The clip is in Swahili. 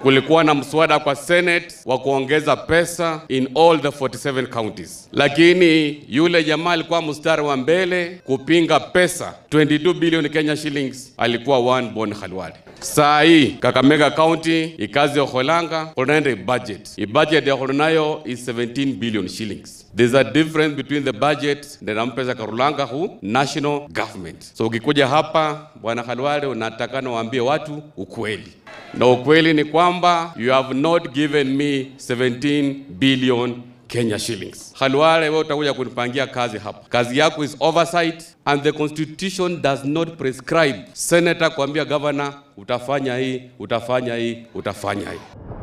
kulikuwa na mswada kwa Senate wa kuongeza pesa in all the 47 counties, lakini yule jamaa alikuwa mstari wa mbele kupinga pesa 22 billion Kenya shillings, alikuwa one Bon Khalwale. Saa hii Kakamega County ikazi ya Kholanga kunaenda budget. I budget ya nayo is 17 billion shillings. There's a difference between the budget na nampesa Karulanga hu national government. So ukikuja hapa Bwana Khalwale unatakana waambie watu ukweli. Na ukweli ni kwamba you have not given me 17 billion Kenya shillings. Khalwale, wewe utakuja kunipangia kazi hapa. Kazi yako is oversight and the constitution does not prescribe senator kuambia governor utafanya hii, utafanya hii, utafanya hii.